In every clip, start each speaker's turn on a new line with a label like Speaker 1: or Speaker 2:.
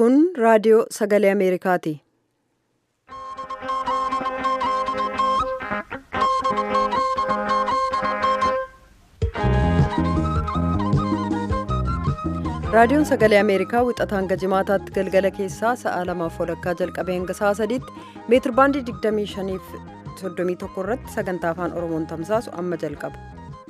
Speaker 1: Kun raadiyoo sagalee Ameerikaati. Raadiyoon sagalee Ameerikaa wixataa hanga jimaataatti galgala keessaa sa'a lamaaf walakkaa jalqabee hanga sa'a sadiitti meetir baandii 25 fi 31 irratti sagantaa afaan Oromoon tamsaasu amma jalqaba.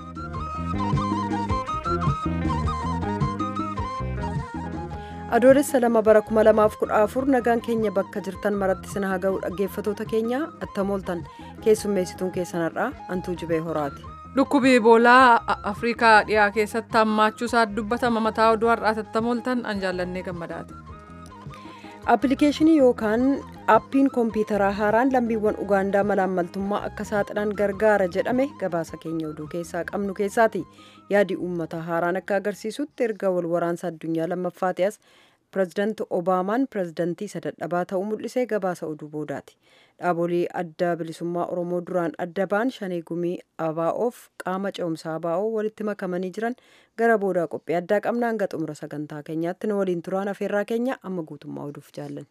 Speaker 1: Adoolessa lama bara 2014 nagaan keenya bakka jirtan maratti sina haa ga'u dhaggeeffatoota keenya attamooltan keessummeessituun keessanarraa antuu jibee horaati.
Speaker 2: Dhukkubi Iboolaa Afrikaa dhiyaa keessatti hammaachuu isaa dubbatama mataa oduu har'aa attamooltan an jaallannee gammadaati.
Speaker 1: Appilikeeshinii yookaan aappiin kompiitaraa haaraan lammiiwwan Ugaandaa malaammaltummaa akka saaxilan gargaara jedhame gabaasa keenya oduu keessaa qabnu keessaati. Yaadi uummataa haaraan akka agarsiisutti erga wal waraansa addunyaa lammaffaati as pirezidaanti Obaamaan pirezidaantii isa dadhabaa ta'uu mul'isee gabaasa oduu boodaati. Dhaabolee adda bilisummaa Oromoo duraan adda ba'an shanee gumii ABO'oof qaama ce'umsaa ABO walitti makamanii jiran gara boodaa qophii addaa qabna hanga xumura sagantaa keenyaatti nu waliin turaan afeerraa keenya amma guutummaa oduuf jaallan.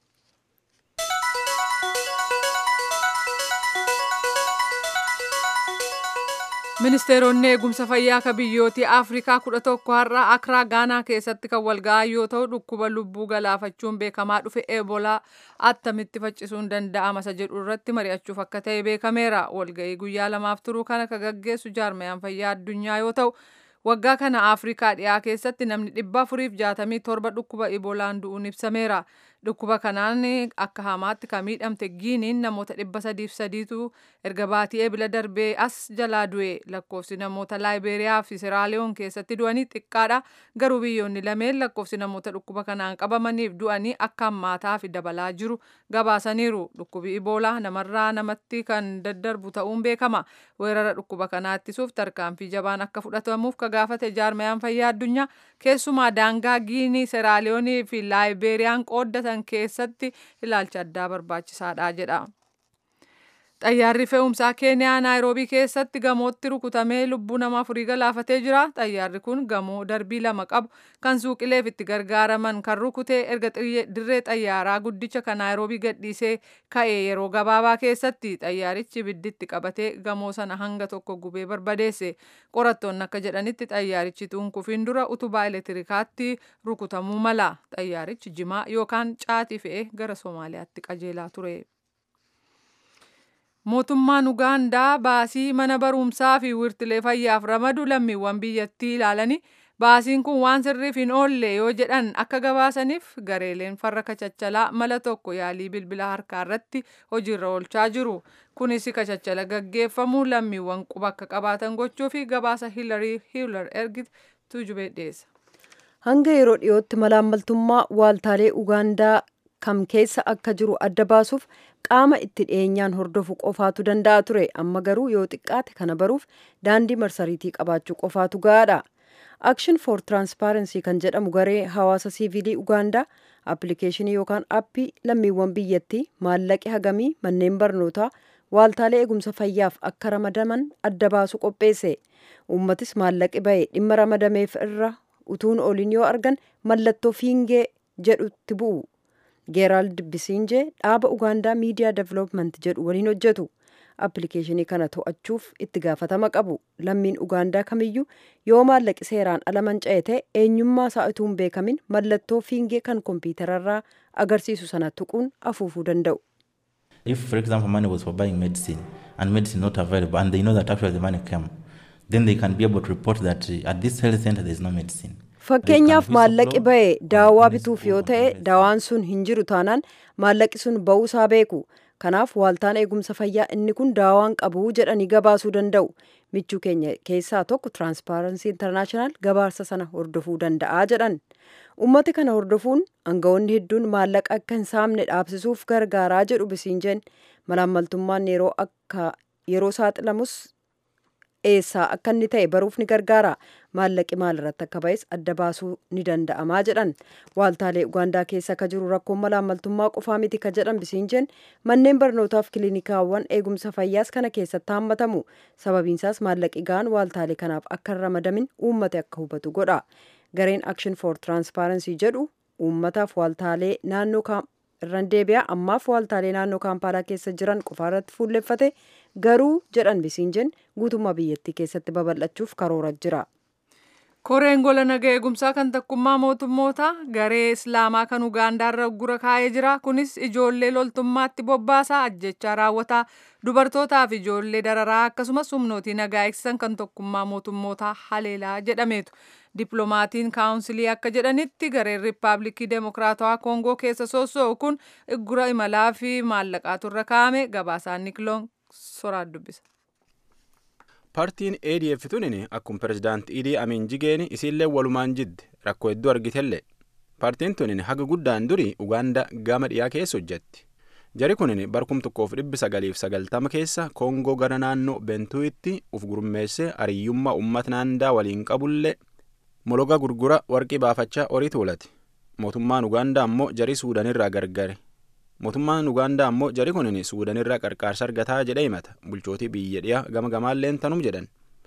Speaker 2: Ministeeronni eegumsa fayyaa akka biyyooti Afrikaa kudha tokko har'a Akraa Gaanaa keessatti kan walga'an yoo ta'u dhukkuba lubbuu galaafachuun beekamaa dhufe Eebolaa attamitti faccisuun danda'ama isa jedhu irratti mari'achuuf akka ta'e beekameera. Walga'ii guyyaa lamaaf turuu kana kan gaggeessu jaarmayaan fayyaa addunyaa yoo ta'u waggaa kana Afrikaa dhiyaa keessatti namni dhibba afuriif jaatamii torba dhukkuba Ebolaan du'uun ibsameera. Dhukkuba kanaan akka hamaatti kan miidhamte Giiniin namoota dhibba sadiif sadiitu erga baatii eebila darbee as jalaa du'e lakkoofsi namoota Laayibeeriyaa fi Siraaliyoon keessatti du'anii xiqqaadha. Garuu biyyoonni lameen lakkoofsi namoota dhukkuba kanaan qabamaniif du'anii akka hammaataa fi dabalaa jiru gabaasaniiru. Dhukkubi Iboolaa namarraa namatti kan daddarbu ta'uun beekama. Weerara dhukkuba kanaa ittisuuf tarkaanfii jabaan akka fudhatamuuf ka gaafate jaarmayaan fayyaa addunyaa keessumaa daangaa Giinii, Siraaliyoonii fi Laayibeeriyaan qooddatan keessatti ilaalcha addaa barbaachisaadha jedha. Xayyaarri fe'umsaa Keeniyaa Naayiroobii keessatti gamootti rukutamee lubbuu nama afurii galaafatee jira. Xayyaarri kun gamoo darbii lama qabu kan suuqileef itti gargaaraman kan rukute erga dirree xayyaaraa guddicha kan Naayiroobii gadhiisee ka'e yeroo gabaabaa keessatti xayyaarichi ibidditti qabatee gamoo sana hanga tokko gubee barbadeesse. Qorattoonni akka jedhanitti xayyaarichi tunkufiin dura utubaa elektirikaatti rukutamuu mala. Xayyaarichi jimaa yookaan caatii fe'ee gara Somaaliyaatti qajeelaa ture. Mootummaan Ugaandaa baasii mana barumsaa fi wirtilee fayyaaf ramadu lammiiwwan biyyattii ilaalanii baasiin kun waan sirriif hin oolle yoo jedhan akka gabaasaniif gareeleen farra kachachalaa mala tokko yaalii bilbila harkaa irratti hojiirra oolchaa jiru. Kunis kachachala gaggeeffamu lammiiwwan quba akka qabaatan gochuu fi gabaasa Hilarii Hiilar ergitu tuujubee dhiyeessa.
Speaker 1: Hanga yeroo dhiyootti malaammaltummaa waaltaalee Ugaandaa kam keessa akka jiru adda baasuuf qaama itti dhiyeenyaan hordofu qofaatu danda'a ture amma garuu yoo xiqqaate kana baruuf daandii marsariitii qabaachuu qofaatu gahaadha. Action for Transparency kan jedhamu garee hawaasa siivilii Ugaandaa appilikeeshinii yookaan aappii lammiiwwan biyyattii maallaqi hagamii manneen barnootaa waaltaalee eegumsa fayyaaf akka ramadaman adda baasu qopheesse. Uummatis maallaqi ba'e dhimma ramadameef irra utuun oliin yoo argan mallattoo fiingee jedhutti bu'u. Geeraald Bisinjee dhaaba Ugaandaa Miidiyaa Development jedhu waliin hojjetu. Appilikeeshinii kana to'achuuf itti gaafatama qabu. Lammiin Ugaandaa kamiyyuu yoo maallaqi seeraan ala manca'e ta'e eenyummaa isaa utuu hin beekamin mallattoo fiingee kan kompiitararraa agarsiisu sana tuquun afuufuu danda'u.
Speaker 3: If, for example, money was for buying medicine and medicine not available and they know that actually the money came, then they can be able to report that uh, at this health center there is no medicine.
Speaker 1: Fakkeenyaaf maallaqi ba'e daawaa bituuf yoo ta'e daawaan sun hin jiru taanaan maallaqi sun ba'uusaa beeku. Kanaaf waaltaan eegumsa fayyaa inni kun daawaan qabu jedhanii gabaasuu danda'u. Michuu keenya keessaa tokko Transparency International gabaasa sana hordofuu danda'a jedhan. Uummati kana hordofuun aangawoonni hedduun maallaqa akka hin saamne dhaabsisuuf gargaaraa jedhu bisiinjeen malaammaltummaan yeroo akka yeroo saaxilamus eessaa akka inni ta'e baruuf ni gargaara maallaqi maalirratti akka ba'es adda baasuu ni danda'amaa jedhan waaltaalee ugaandaa keessa akka jiru rakkoon malaammaltummaa qofaa miti ka jedhan bisiinjeen manneen barnootaaf kiliinikaawwan eegumsa fayyaas kana keessatti hammatamu sababiinsaas maallaqi ga'an waaltaalee kanaaf akka hin ramadamin uummate akka hubatu godha gareen action for transparency jedhu uummataaf waaltaalee naannoo irran deebi'a ammaaf waaltaalee naannoo kaampaalaa keessa jiran qofa irratti fuulleffate garuu jedhan bisiinjen guutummaa biyyattii keessatti babal'achuuf karoora jira.
Speaker 2: koreen gola nagaa eegumsaa kan takkummaa mootummoota garee islaamaa kan ugaandaarra gura kaa'ee jira kunis ijoollee loltummaatti bobbaasaa ajjechaa raawwataa dubartootaa fi ijoollee dararaa akkasumas humnootii nagaa eegsisan kan tokkummaa mootummoota haleelaa jedhameetu dippiloomatiin kaawunsilii akka jedhanitti gareen riippaabilikii deemokiraatawaa koongoo keessa soosso'u kun gura imalaa fi maallaqaatu irra kaa'ame gabaasaan nikiloon soraa dubbisa.
Speaker 4: paartiin adf tunin akkuma pirezidaanti idii amiin jigeen isiillee walumaan jidde rakkoo hedduu argitelle paartiin tunin haga guddaan durii ugaanda gama dhiyaa keessa hojjetti jari kunin barkum tokkoof dhibbi sagaliif sagaltama keessa koongoo gara naannoo bentuu'itti uf gurmeesse hariyyummaa uummata naandaa waliin qabullee mologa gurgura warqii baafachaa horii tuulate mootummaan ugaandaa ammoo jarii suudanirraa gargare mootummaan ugaandaa ammoo jari kunin suudanirraa qarqaarsa argataa jedhee himata bulchootii biyya dhiyaa gama gamaalleen tanum jedhan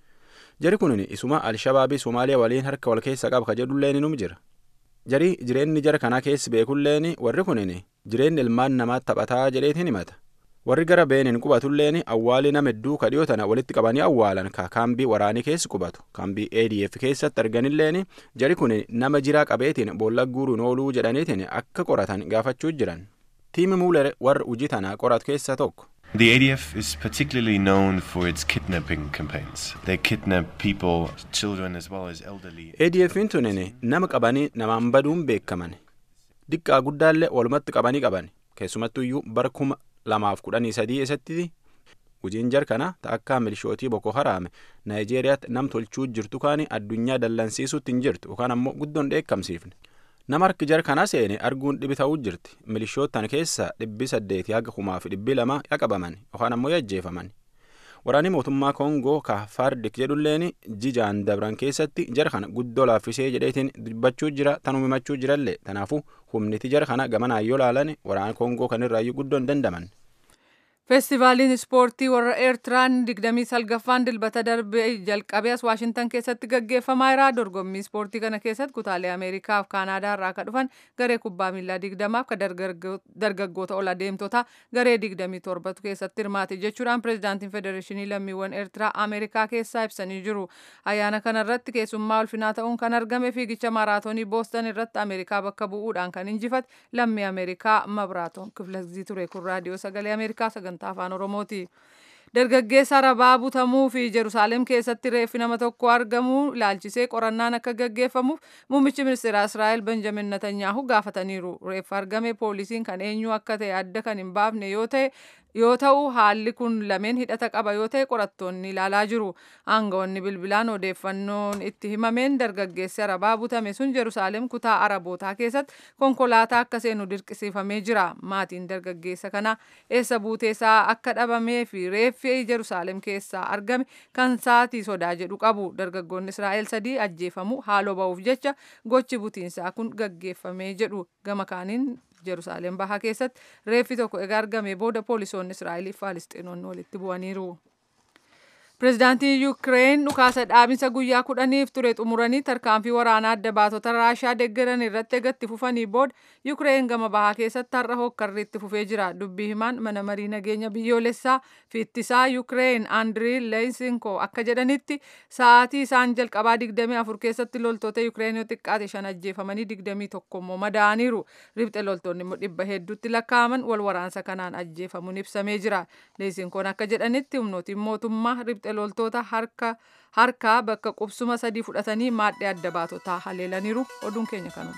Speaker 4: jari kunin isuma alshabaabii somaaliyaa waliin harka wal keessa qaba ka jedhulleen num jira jarii jireenyi jara kanaa keessi beekulleen warri kunin jireenyi ilmaan namaa taphataa jedheetiin himata warri gara beenin qubatulleen awwaalii nama hedduu ka dhiyoo tana walitti qabanii awwaalan ka kaambii waraanii keessi qubatu kaambii adf keessatti arganilleen jari kun nama jiraa qabeetiin boolla guuruun ooluu jedhaniitiin akka qoratan gaafachuu jiran tiimi muuler warra hojii tanaa qoratu keessaa tokko.
Speaker 5: The ADF is particularly known for its kidnapping campaigns. They kidnap people, children as well as elderly.
Speaker 4: ADF'n tunin nama qabanii namaan baduun beekaman. Diqqaa guddaallee walumatti qabanii qaban. Keessumattuyyuu bara kuma lamaaf kudhanii sadii keessatti hojiin jar kana akka milishootii boko haraame naayijeeriyaatti nam tolchuu jirtu kaani addunyaa dallansiisuutti hin jirtu yookaan ammoo guddoon dheekkamsiifne. nama harki jar kana seene arguun dhibi ta'uu jirti milishootan keessa dhibbi saddeeti haga kumaa fi dhibbi lama yaqabaman yookaan ammoo yajjeefaman waraanni mootummaa koongoo ka fardik jedhulleen jijaan dabran keessatti jar kana guddoo laaffisee jedheetiin dubbachuu jira tanuma himachuu jirallee tanaafu humniti jar kana gamanaan yoo laalan waraana koongoo kanirraayyuu guddoo hin dandaman.
Speaker 2: feestivaaliin ispoortii warra eertiraan digdamii salgaffaan dilbata darbee jalqabee as waashintan keessatti gaggeeffamaa jira dorgommii ispoortii kana keessatti kutaalee ameerikaa fi kaanaadaa irraa akka dhufan garee kubbaa miilaa digdamaaf ka dargaggoota ol adeemtota garee digdamii torbatu keessatti hirmaate jechuudhaan pirezidaantiin federeeshinii lammiiwwan eertiraa ameerikaa keessaa ibsanii jiru ayyaana kana irratti keessummaa ulfinaa ta'uun kan argame fiigicha maaraatoonii boostan irratti ameerikaa bakka bu'uudhaan kan injifate lammii ameerikaa mabraatoon kiflazii ture kun raadiyoo sagalee ameerikaa sagantaa afaan oromooti dargaggeessa arabaa butamuu fi jerusaaleem keessatti reeffi nama tokko argamuu ilaalchisee qorannaan akka gaggeeffamuuf muummichi ministeera israa'el benjamin netanyaahu gaafataniiru reeffa argame poolisiin kan eenyu akka ta'e adda kan hin baafne yoo ta'e yoo ta'u haalli kun lameen hidhata qaba yoo ta'e qorattoonni ilaalaa jiru aangawoonni bilbilaan odeeffannoon itti himameen dargaggeessi arabaa butame sun jerusaaleem kutaa arabootaa keessatti konkolaataa akka seenu dirqisiifamee jira maatiin dargaggeessa kana eessa buuteesaa akka dhabamee fi reeffi jerusaaleem keessaa argame kan saatii sodaa jedhu qabu dargaggoonni israa'el sadii ajjeefamu haaloo ba'uuf jecha gochi butiinsaa kun gaggeeffamee jedhu gama kaaniin jerusaaleem bahaa keessatti reeffi tokko egaa argame booda poolisoonni israa'eliif faalistiinoonni walitti bu'aniiru. Pireezidaantiin Yuukireen dhukaasa dhaabinsa guyyaa kudhaniif ture xumuranii tarkaanfii waraanaa adda baatota Raashaa deeggaran irratti eegatti fufanii booda Yuukireen gama bahaa keessatti har'a hokkarri itti fufee jira. Dubbii himaan mana marii nageenya biyyoolessaa fi ittisaa Yuukireen Andirii Leesinko akka jedhanitti sa'aatii isaan jalqabaa 24 keessatti loltoota Yuukireen yoo xiqqaate shan ajjeefamanii 21 immoo madaa'aniiru. Ribxe loltoonni immoo dhibba hedduutti lakkaa'aman wal waraansa kanaan ajjeefamuun ibsamee jira. Leesinkoon akka jedhanitti humnootiin mootummaa ribxe loltoota harka harkaa bakka qubsuma sadii fudhatanii maadhee adda baatotaa haleelaniiru oduun keenya kanuma.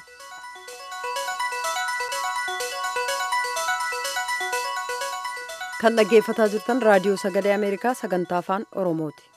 Speaker 1: kan dhaggeeffataa jirtan raadiyoo sagalee ameerikaa sagantaa afaan oromooti.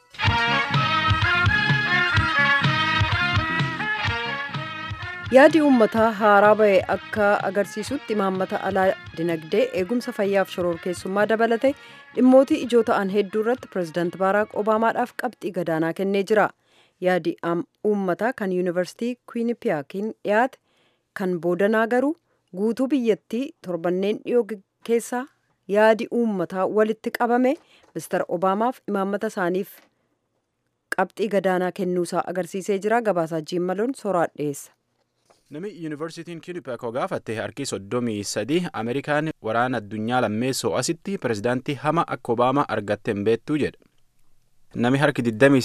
Speaker 1: yaadi uummataa haaraa ba'e akka agarsiisutti imaammata alaa dinagdee eegumsa fayyaaf shororkeessummaa dabalate dhimmootii ijoo ta'an hedduu irratti pireezidaant baaraak obaamaadhaaf qabxii gadaanaa kennee jira yaadi uummataa kan yuunivarsiitii kwiinipiyaakiin dhiyaate kan boodanaa garuu guutuu biyyattii torbanneen dhiyoo keessaa yaadi uummataa walitti qabame mister obaamaaf imaammata isaaniif qabxii gadaanaa kennuusaa agarsiisee jira gabaasaa jiimmaloon soraa dhiyeessa.
Speaker 4: Nami yuunivarsiitiin Kinnipeekoo gaafatte harki soddomii sadii Ameerikaan waraana addunyaa lammeessoo asitti pirezidaantii hama akka Obaamaa argatte hin beektuu jedha. Nami harki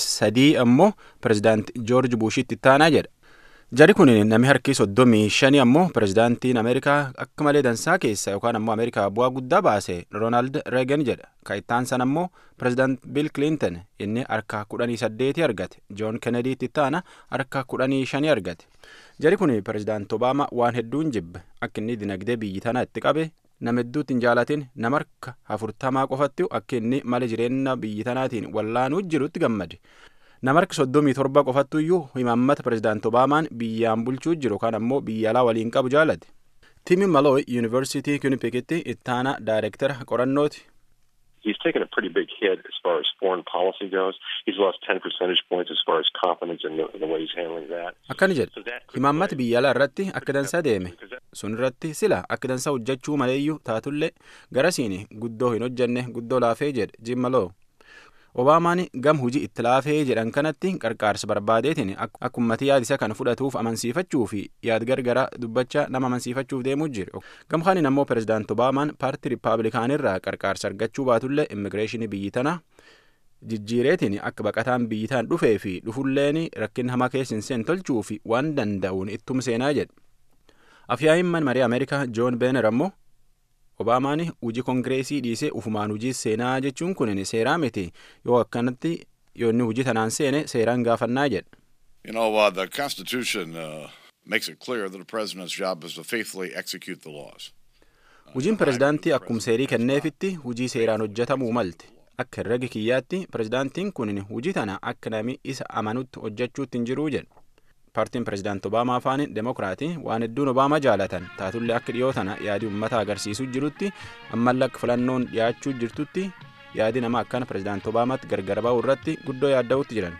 Speaker 4: 23 ammoo pirezidaantii Joorji Buushitti ittaanaa jedha. Jari kun nami harki soddomii shani ammoo pirezidaantiin Ameerikaa akka malee dansaa keessa yookaan ammoo Ameerikaa bu'aa guddaa baase Roonaald Reegan jedha. Kaayittaan san ammoo pirezidaant Biil Kilinton inni harka kudhanii saddeeti argate. Joon Kennediitti ittaana harka kudhanii shani argate. Jari kun pirezidaant Obaamaa waan hedduun jibbe akka inni dinagdee biyyi tanaa itti qabe nama hedduutti hin jaalatin nama harka afurtamaa qofatti akka inni mala jireenya biyyi tanaatiin wallaanuu jirutti gammade. nama harki soddomii torba qofattu iyyuu himaammata pirezidaant obaamaan biyyaan bulchuu jiru kan ammoo biyya alaa waliin qabu jaalate tiimi malooy yuunivarsiitii kunipikitti ittaana daayirektara qorannooti
Speaker 6: He's taken a pretty big hit as far as foreign policy goes. He's lost 10 percentage points as far as confidence in the, in the way he's handling that.
Speaker 4: akkani
Speaker 6: So
Speaker 4: jedha
Speaker 6: that could
Speaker 4: himaammata
Speaker 6: play-
Speaker 4: biyya alaa irratti akka dansaa deeme
Speaker 6: Because that-
Speaker 4: sun irratti sila akka dansaa hojjechuu maleeyyuu taatullee garasiin guddoo hin hojjenne guddoo laafee jedhe jim maloo obaamaan gam hujii itti laafee jedhan kanatti qarqaarsa barbaadeetiin ak- akka ummatii yaad isa kana fudhatuuf amansiifachuu fi yaad gargara dubbachaa nama amansiifachuuf deemuu jiru gam kaaniin ammoo pirezidaant obaamaan paartii riippaabilikaanirraa qarqaarsa argachuu baatullee immigireeshinii biyyi tanaa jijjiireetiin akka baqataan biyyi tan dhufee fi dhufulleen rakkin hamaa keessa hin seen tolchuu fi waan danda'uun ittum seenaa jedhe afyaa'imman marii ameerikaa joon beener ammoo obaamaan hujii kongireesii dhiisee ufumaan hujii seenaa jechuun kun seeraa miti yoo akkanatti yoo inni hujii tanaan seene seeraan gaafannaa jedhe
Speaker 7: You know, uh, the Constitution uh, makes it clear that a president's job is to faithfully execute the laws.
Speaker 4: Hujiin pirezidaantii akkuma seerii kenneefitti hujii seeraan hojjetamuu malte. Akka herrega kiyyaatti pirezidaantiin kun hujii tana akka nami isa amanutti hojjechuutti hin jiruu jedhe. Paartiin pirezidaant Obaamaa afaan Demokiraatii waan hedduun Obaamaa jaalatan taatullee akka dhiyoo tana yaadii uummata agarsiisuu jirutti ammallee akka filannoon dhiyaachuu jirtutti yaadii nama akkana pirezidaant Obaamaatti gargar ba'uu irratti guddoo yaadda'uutti jiran.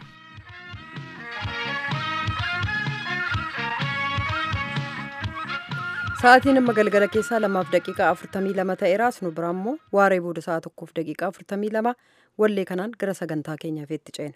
Speaker 1: Sa'aatiin amma galgala keessaa lamaaf daqiiqaa afurtamii lama ta'eeraas nu bira immoo waaree booda sa'a tokkoof daqiiqaa afurtamii lama wallee kanaan gara sagantaa keenyaaf itti ceena.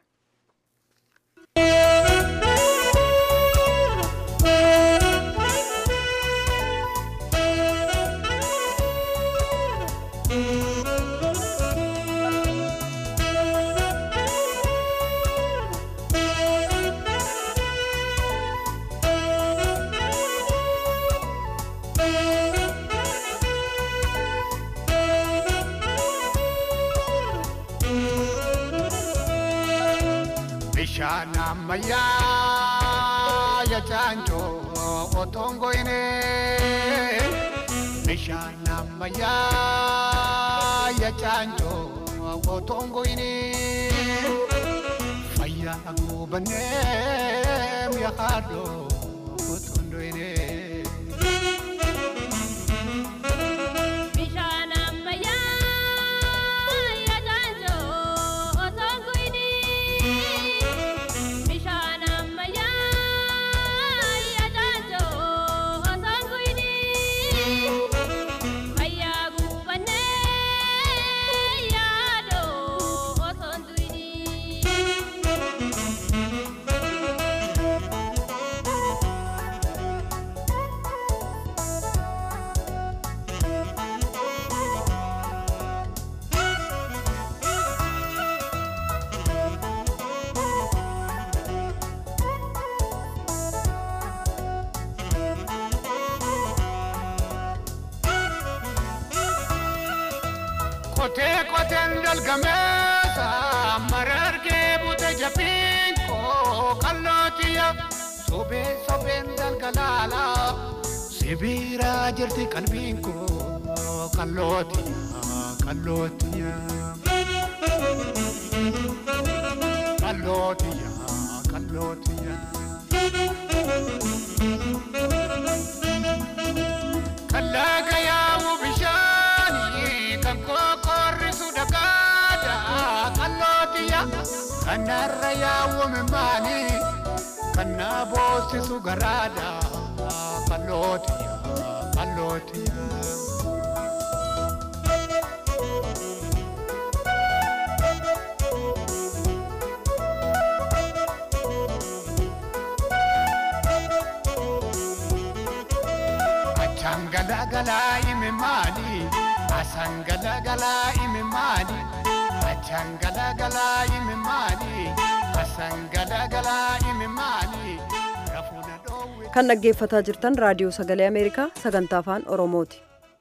Speaker 8: Bishaan ammayyaa ya caanjoo otoon goyne. Bishaan ammayyaa ya caanjoo otoon goyne. Fayyaa gubannee mi'a haadhoo otoon doyne.
Speaker 9: Bishaan ammayyaa ya caanjoo osoo guyni. Bishaan ammayyaa ya caanjoo osoo guyni. Fayyaa gubannee yaadoo osoo duyni.
Speaker 8: Kotee koteen dalgameessa marargee bute jabbiin koo qallootiya sobee sobeen dalgalaala sibiira jirti qalbiin koo qallootiya qallootiya qallootiya qallootiya. Kallaqa yaa'u bishaanii kan kokorrisu dhagaadha qallootiya kanarra yaa'u mimmaanii kan na boosisu garaadha qallootiya qallootiya. galagalaa imimmaani asaan galagalaa imimmaani achaan galagalaa imimmaani asaan galagalaa imimmaani rafuuna dhoowwe.
Speaker 1: kan dhaggeeffataa jirtan raadiyoo sagalee ameerikaa sagantaa afaan oromooti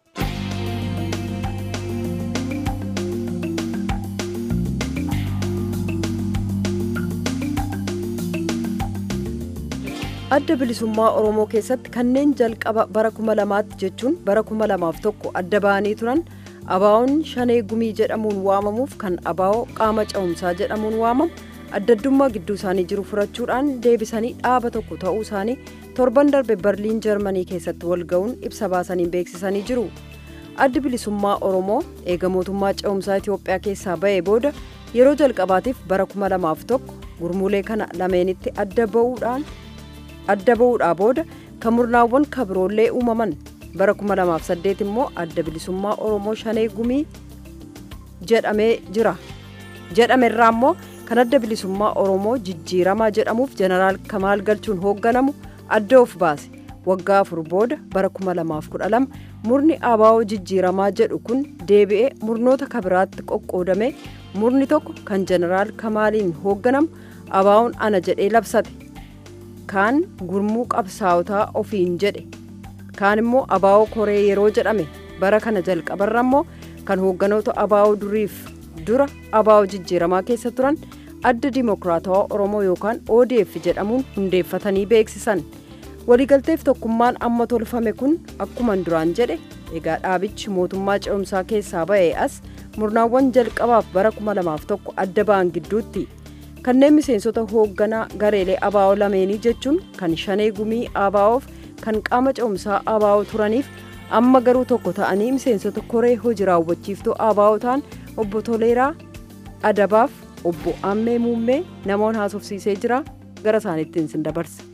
Speaker 1: adda bilisummaa oromoo keessatti kanneen jalqaba bara kuma lamaatti jechuun bara kuma lamaaf tokko adda ba'anii turan abaa'oon shanee gumii jedhamuun waamamuuf kan abaa'oo qaama cehumsaa jedhamuun waamamu addaddummaa gidduu isaanii jiru furachuudhaan deebisanii dhaaba tokko ta'uu isaanii torban darbe barliin jarmanii keessatti walga'uun ibsa baasanii beeksisanii jiru addi bilisummaa oromoo eega mootummaa cehumsaa itiyoophiyaa keessaa ba'ee booda yeroo jalqabaatiif bara kuma lamaaf tokko gurmuulee kana lameenitti adda ba'uudhaan adda ba'uudhaa booda kan murnaawwan kabiroollee uumaman bara 2008 immoo adda bilisummaa oromoo shanee gumii jedhamee jira jedhame irraa immoo kan adda bilisummaa oromoo jijjiiramaa jedhamuuf jeneraal kamaal galchuun hoogganamu adda of baase waggaa afur booda bara 2012 murni abaa'oo jijjiiramaa jedhu kun deebi'ee murnoota kabiraatti qoqqoodame murni tokko kan jeneraal kamaaliin hoogganamu abaa'oon ana jedhee labsate kaan gurmuu qabsaa'otaa ofiin jedhe kaan immoo abaa'oo koree yeroo jedhame bara kana jalqabarra immoo kan hoogganoota abaa'oo duriif dura abaa'oo jijjiiramaa keessa turan adda dimokiraatawaa oromoo yookaan odf jedhamuun hundeeffatanii beeksisan waliigalteef tokkummaan amma tolfame kun akkuman duraan jedhe egaa dhaabichi mootummaa ce'umsaa keessaa ba'ee as murnaawwan jalqabaaf bara 2001 adda ba'an gidduutti kanneen miseensota hoogganaa gareelee abaa'oo lameenii jechuun kan shanee gumii abaa'oof kan qaama ce'umsaa abaa'oo turaniif amma garuu tokko ta'anii miseensota koree hojii raawwachiiftuu abaa'oo ta'an obbo Toleeraa Adabaaf obbo Ammee Muummee namoonni haasofsiisee jira gara isaaniittiin sin dabarsa.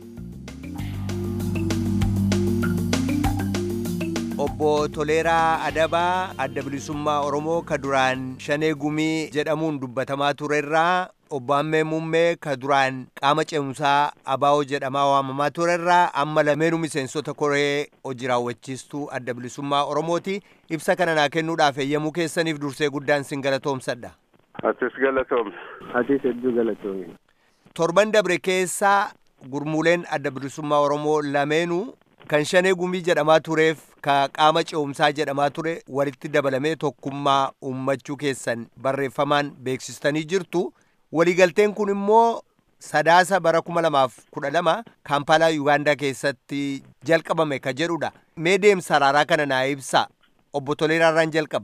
Speaker 10: obbo Toleeraa Adabaa adda bilisummaa Oromoo ka duraan shanee gumii jedhamuun dubbatamaa turerraa obbo Ammee Muummee ka duraan qaama ce'umsaa abaa'oo jedhamaa waamamaa turerraa amma lameenuu miseensota koree hojii raawwachiistuu adda bilisummaa Oromooti ibsa kana naa kennuudhaaf eeyyamuu keessaniif dursee guddaan sin galatoomsadha.
Speaker 11: Atis galatoomne.
Speaker 12: Atis hedduu galatoomne.
Speaker 10: Torban dabre keessaa gurmuuleen adda bilisummaa Oromoo lameenuu kan shanee gumii jedhamaa tureef ka qaama ce'umsaa jedhamaa ture walitti dabalamee tokkummaa uummachuu keessan barreeffamaan beeksistanii jirtu waliigalteen kun immoo sadaasa bara kuma lamaaf kudha lama kaampaalaa yuugaandaa keessatti jalqabame ka jedhudha mee deemsa araaraa kana naa ibsaa obbo Toleeraarraan jalqaba.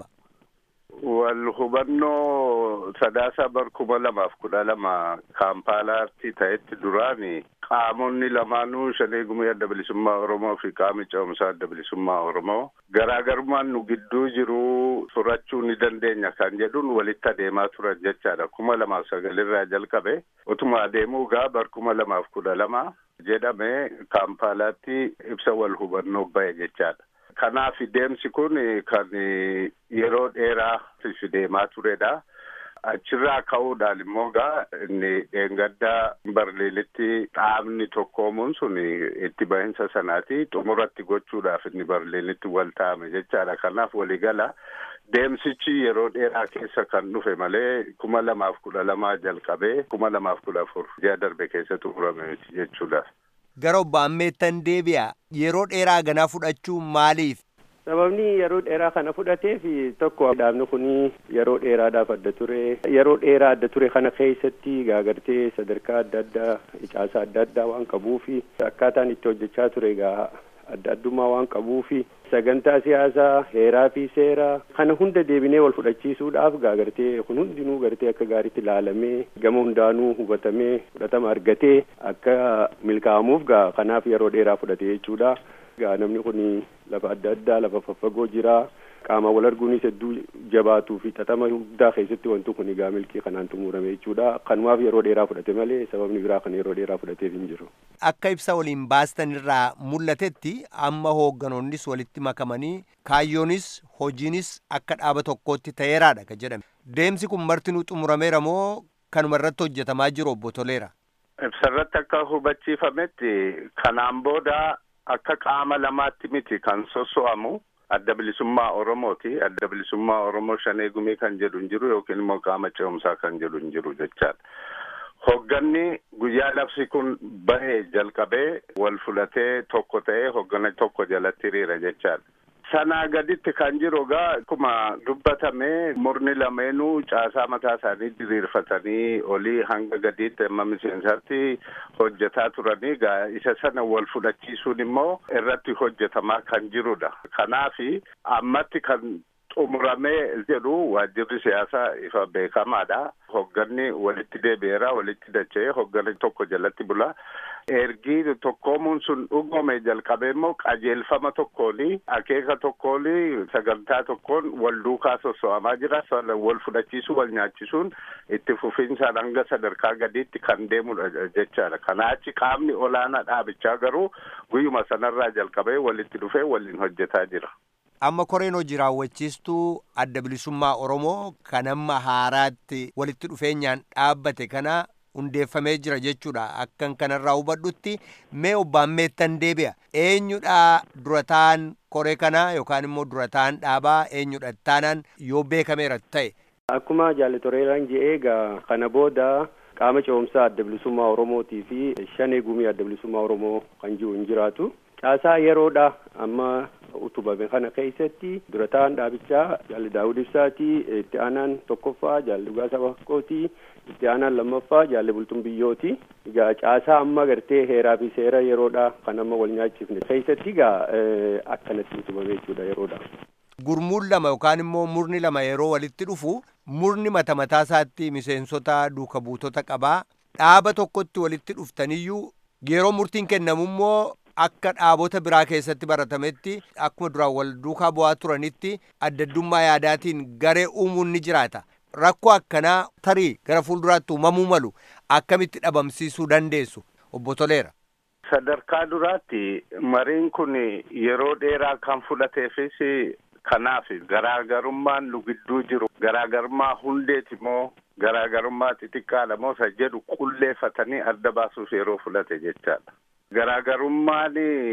Speaker 11: wal hubannoo sadaasa bar kuma lamaaf kudha lama kaampaalaatti ta'etti duraani qaamonni lamaanuu shanee gumii adda bilisummaa oromoo fi qaami ce'umsaa adda bilisummaa oromoo garaagarummaan nu gidduu jiru furachuu ni dandeenya kan jedhuun walitti adeemaa turan jechaadha kuma lamaaf sagalirraa jalqabe utuma adeemuu gaa bar kuma lamaaf kudha lama jedhame kaampaalaatti ibsa wal hubannoo ba'e jechaadha. kanaaf deemsi kun kan yeroo dheeraa deemaa turedha. Achirraa ka'uudhaan immoo gaa inni dheengaddaa Barliinitti dhaabni tokkoomuun sun itti bahinsa sanaati xumuratti gochuudhaaf inni Barliinitti wal taa'ame jechaadha. Kanaaf waliigala deemsichi yeroo dheeraa keessa kan dhufe malee kuma lamaaf kudha lamaa jalqabee kuma lamaaf kudha afur ji'a darbe keessa xumurame jechuudha.
Speaker 10: Gara obbo Ammeettan deebi'a yeroo dheeraa ganaa fudhachuu maaliif?
Speaker 12: Sababni yeroo dheeraa kana fudhateef tokko dhaabni kun yeroo dheeraadhaaf adda ture yeroo dheeraa adda ture kana keessatti gaagartee sadarkaa adda addaa icaasaa adda addaa waan qabuufi akkaataan itti hojjechaa ture egaa adda addummaa waan qabuufi sagantaa siyaasaa heeraa fi seeraa kana hunda deebinee wal fudhachiisuudhaaf gaagartee kun hundinuu gartee akka gaariitti ilaalamee gama hundaanuu hubatamee fudhatama argatee akka milkaa'amuuf gaa kanaaf yeroo dheeraa fudhate jechuudha. Gaa namni kun lafa adda addaa lafa faffagoo jira qaama wal arguunis hedduu jabaatuu fi xaxama guddaa keessatti wanti kun egaa milkii kanaan xumurame jechuudha. Kanumaaf yeroo dheeraa fudhate malee sababni biraa kan yeroo dheeraa fudhateef hin jiru.
Speaker 10: Akka ibsa waliin baastan irraa mul'atetti amma hoogganoonnis walitti makamanii kaayyoonis hojiinis akka dhaaba tokkootti ta'eeraadha ka jedhame. Deemsi kun martinuu xumurameera moo kanuma irratti hojjetamaa jiru obbo Toleera?
Speaker 11: Ibsarratti akka hubachiifametti kanaan booda akka qaama lamaatti miti kan sosso'amu adda bilisummaa Oromooti. Adda bilisummaa Oromoo shanee gumii kan jedhu hin jiru yookiin immoo qaama ce'umsaa kan jedhu hin jiru jechaadha. Hogganni guyyaa labsi kun bahee jalqabee wal fudhatee tokko ta'ee hoggana tokko jalatti hiriira jechaadha. Sanaa gaditti kan jiru egaa akkuma dubbatame murni lameenuu caasaa mataa isaanii diriirfatanii olii hanga gadiitti amma miseensaatti hojjetaa turanii egaa isa sana wal fudhachiisuun immoo irratti hojjetamaa kan jirudha. Kanaafi ammatti kan xumuramee jedhu waajjirri siyaasaa ifa beekamaadha. Hogganni walitti deebi'eera walitti dacha'ee hogganni tokko jalatti bula. Ergi tokkoomuun sun dhugome jalqabee immoo qajeelfama tokkooni akeeka tokkooni sagantaa tokkoon wal duukaa sosso'amaa jira. Wal fudhachiisuu wal nyaachisuun itti fufinsaan hanga sadarkaa gadiitti kan deemudha jechaadha. Kanaa achi qaamni olaanaa dhaabichaa garuu guyyuma sanarraa jalqabee walitti dhufee waliin hojjetaa jira.
Speaker 10: amma koreen hojii raawwachiistuu adda bilisummaa oromoo kan amma haaraatti walitti dhufeenyaan dhaabbate kana hundeeffamee jira jechuudha akkan kanarraa hubadhutti mee obbaan meettan deebi'a eenyudha durataan koree kanaa yookaan immoo durataan dhaabaa eenyudha taanaan yoo beekameera ta'e.
Speaker 12: Akkuma jaalatoreeraan je'ee egaa kana booda qaama ce'umsaa adda bilisummaa oromootii fi shanee gumii adda bilisummaa oromoo kan jiru hin jiraatu. Caasaa yeroodha amma utubame kana keessatti durataan dhaabichaa jaalli daawud ibsaatii itti aanaan tokkoffaa jaalli dhugaasa baqqootii itti aanaan lammaffaa jaalli bultuun biyyooti egaa caasaa amma gartee heeraa fi seera yeroodha kan amma wal nyaachifne keessatti egaa akkanatti utubame jechuudha yeroodha.
Speaker 10: Gurmuun lama yookaan immoo murni lama yeroo walitti dhufu murni mata mataa isaatti miseensota duuka buutota qabaa dhaaba tokkotti walitti dhuftaniyyuu yeroo murtiin kennamu immoo akka dhaabota biraa keessatti baratametti akkuma duraan wal duukaa bu'aa turanitti addaddummaa yaadaatiin garee uumuun ni jiraata. Rakkoo akkanaa tarii gara fuulduraatti uumamuu malu akkamitti dhabamsiisuu dandeessu obbo Toleera.
Speaker 11: Sadarkaa duraatti mariin kun yeroo dheeraa kan fudhateefis kanaaf garaagarummaan nu gidduu jiru garaagarummaa hundeeti moo garaagarummaa xixiqqaadha moo isa jedhu qulleeffatanii adda baasuuf yeroo fudhate jechaadha. Garaagarummaan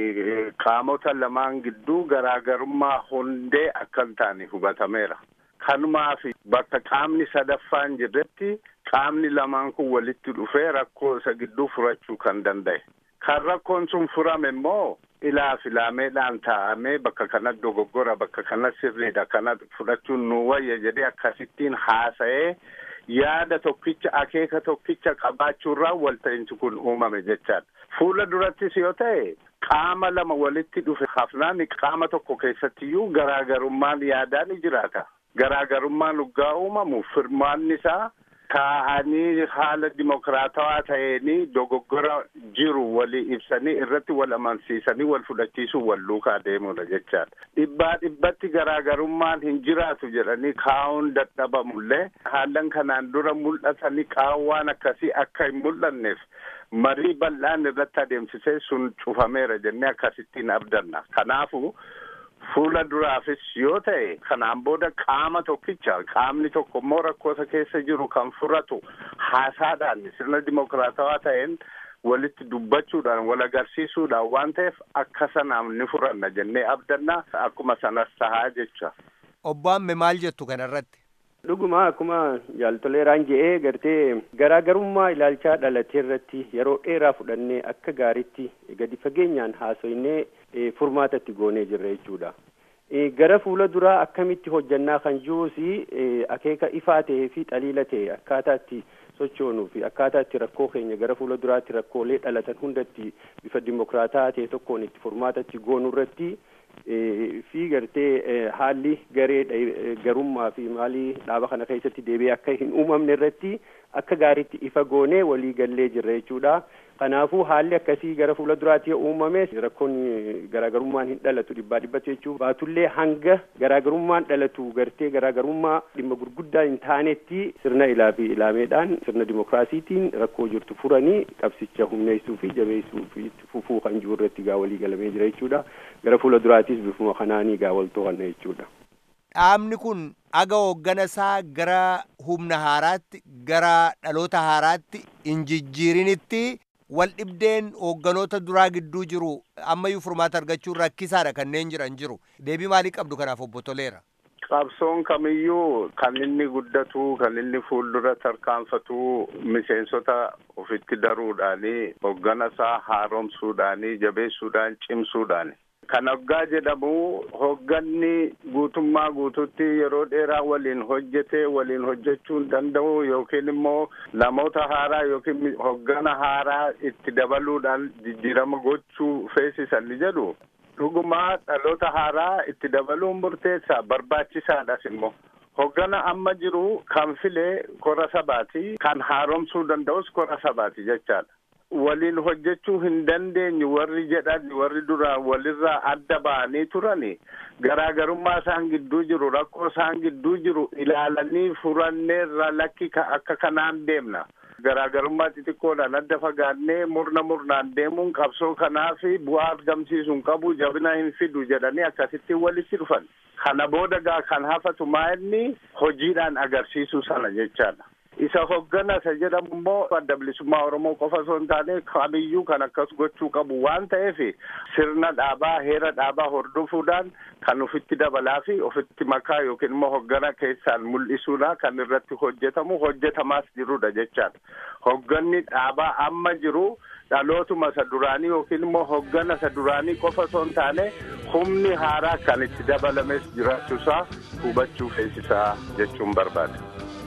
Speaker 11: qaamota lamaan gidduu garaagarummaa hundee akka hin taane hubatameera. Kanumaaf bakka qaamni sadaffaan jirretti qaamni lamaan kun walitti dhufee rakkoo isa gidduu furachuu kan danda'e. Kan rakkoon sun furame immoo ilaa filaameedhaan taa'amee bakka kana dogoggora bakka kana sirriidha kana fudhachuun nu wayya jedhee akkasittiin haasa'ee yaada tokkicha akeeka tokkicha qabaachuurraa walta'iinsi kun uumame jechaadha. Fuula durattis yoo ta'e qaama lama walitti dhufe hafnaan qaama tokko keessattiyyuu garaagarummaan yaadaa ni jiraata. Garaagarummaan dhugaa uumamu firmaanni isaa taa'anii haala dimokiraatawaa ta'een dogoggora jiru walii ibsanii irratti wal amansiisanii wal fudhachiisuu wal duukaa deemudha jechaadha. Dhibbaa dhibbatti garaagarummaan hin jiraatu jedhanii kaa'uun dadhabamullee haalan kanaan dura mul'atanii qaawwaan akkasii akka hin mul'anneef marii bal'aan irratti adeemsisee sun cufameera jennee akkasittiin abdanna. Kanaafu fuula duraafis yoo ta'e kanaan booda qaama tokkicha qaamni tokko immoo rakkoota keessa jiru kan furatu haasaadhaan sirna dimokiraatawaa ta'een walitti dubbachuudhaan wal agarsiisuudhaan waan ta'eef akka sanaaf ni furanna jennee abdanna akkuma sanas tahaa jecha.
Speaker 10: Obbo Amme maal jettu kanarratti?
Speaker 12: Dhuguma akkuma jaaltoleeraan je'ee gartee garaagarummaa ilaalchaa dhalatee irratti yeroo dheeraa fudhannee akka gaariitti gadi fageenyaan haasoinee furmaata itti goonee jirra jechuudha. Gara fuula duraa akkamitti hojjannaa kan jirus akeeka ifaa ta'ee fi xaliila ta'e akkaataa itti sochoonuu fi akkaataa itti rakkoo keenya gara fuula duraatti rakkoolee dhalatan hundatti bifa dimokiraataa ta'e tokkoon itti furmaata itti goonuu irratti fi gartee haalli garee garummaa fi maalii dhaaba kana keessatti deebi'ee akka hin uumamne irratti akka gaariitti ifa goonee walii gallee jirra jechuudha. Kanaafuu haalli akkasii gara fuula duraatti uumame rakkoon garaagarummaan hin dhalatu dhibbaa dhibbatu jechuun baatullee hanga garaagarummaan dhalatu gartee garaagarummaa dhimma gurguddaa hin taanetti sirna ilaa fi ilaameedhaan sirna dimokiraasiitiin rakkoo jirtu furanii qabsicha humneessuu fi jabeessuu fi fufuu kan jiru irratti gaa walii galamee jira jechuudha. Gara fuula duraattis bifuma kanaanii gaa wal to'anna jechuudha.
Speaker 10: Dhaabni kun aga hooggana isaa gara humna haaraatti gara dhaloota haaraatti hin jijjiirinitti wal dhibdeen hoogganoota duraa gidduu jiru ammayyuu furmaata argachuun rakkisaadha kanneen jiran jiru deebii maalii qabdu kanaaf obbo Toleera.
Speaker 11: Qabsoon kamiyyuu kan inni guddatu kan inni fuuldura tarkaanfatu miseensota ofitti daruudhaani hoggana isaa haaromsuudhaani jabeessuudhaan cimsuudhaani. Kan hoggaa jedhamu hogganni guutummaa guututti yeroo dheeraa waliin hojjete waliin hojjechuu hin danda'u yookiin immoo namoota haaraa yookiin hoggana haaraa itti dabaluudhaan jijjiirama gochuu feesisan ni jedhu. Dhugumaa dhaloota haaraa itti dabaluun murteessaa barbaachisaadhas immoo. Hoggana amma jiru kan filee kora sabaati kan haaromsuu danda'us kora sabaati jechaadha. waliin hojjechuu hin dandeenyu warri jedhan warri duraan walirraa adda ba'anii turani garaagarummaa isaan gidduu jiru rakkoo isaan gidduu jiru ilaalanii furanneerra lakki akka kanaan deemna garaagarummaa xixiqqoodhaan adda fagaannee murna murnaan deemuun qabsoo kanaaf bu'aa argamsiisuu hin qabu jabina hin fidu jedhanii akkasitti walitti dhufan kana booda gaa kan hafatu maa'inni hojiidhaan agarsiisuu sana jechaadha. isa hoggana isa jedhamu immoo adda bilisummaa oromoo qofa osoo hin taane kamiyyuu kan akkas gochuu qabu waan ta'eef sirna dhaabaa heera dhaabaa hordofuudhaan kan ofitti dabalaa fi ofitti makaa yookiin immoo hoggana keessaan mul'isuudha kan irratti hojjetamu hojjetamaas jirudha jechaadha hogganni dhaabaa amma jiru dhalootuma isa duraanii yookiin immoo hoggana isa duraanii qofa osoo hin taane humni haaraa kan itti dabalames jiraachuusaa hubachuu feesisaa jechuun barbaada.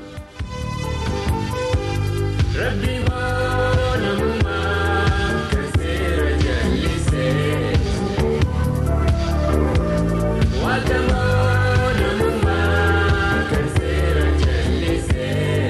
Speaker 13: Rabbi namummaa kan seera jallisee Waaqamoo namummaa kan seera jallisee.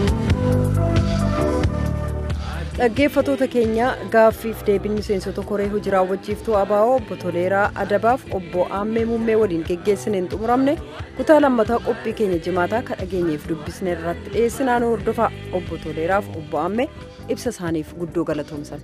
Speaker 1: Dhaggeeffatoota keenya gaaffiif deebiin miseensota koree hojii raawwachiiftuu abaa'oo obbo Toleeraa Adabaaf obbo Aammee Muummee waliin geggeessine hin xumuramne kutaa lammataa qophii keenya jimaataa kan dhageenyeef dubbisne irratti dhiyeessinaan hordofaa obbo Toleeraaf obbo Aammee ibsa isaaniif guddoo galatoomsan.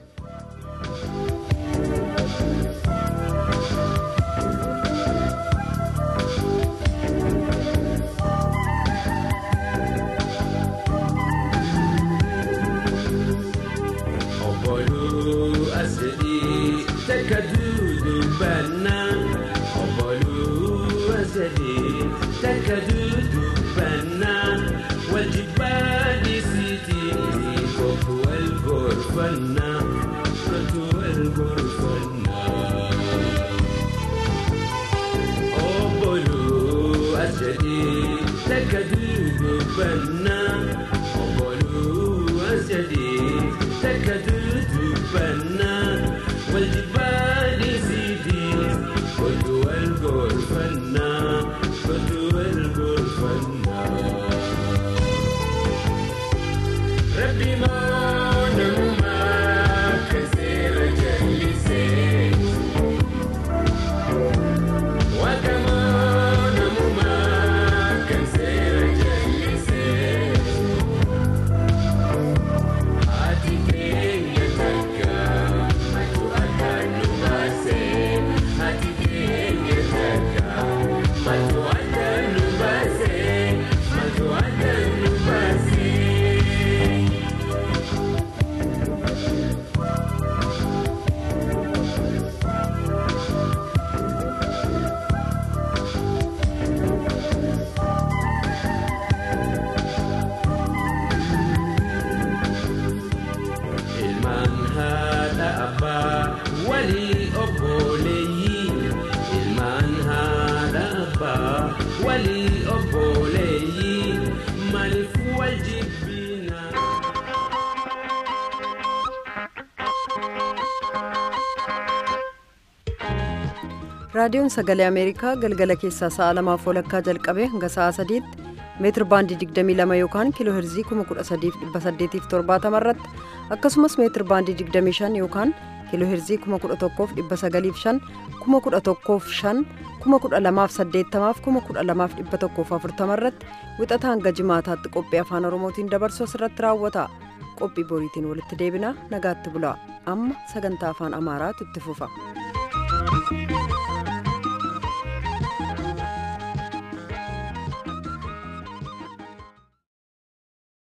Speaker 1: raadiyoon sagalee ameerikaa galgala keessaa sa'a lamaaf walakkaa jalqabee hanga sa'a sadiitti meetir baandii 22 yookaan kiiloo heerzii 13870 irratti akkasumas meetir baandii 25 yookaan kiiloo heerzii 11,905 11,500 12,880 irratti wixata hanga jimaataatti qophii afaan oromootiin dabarsu asirratti raawwata qophii boriitiin walitti deebina nagaatti bulaa amma sagantaa afaan amaaraatu itti fufa.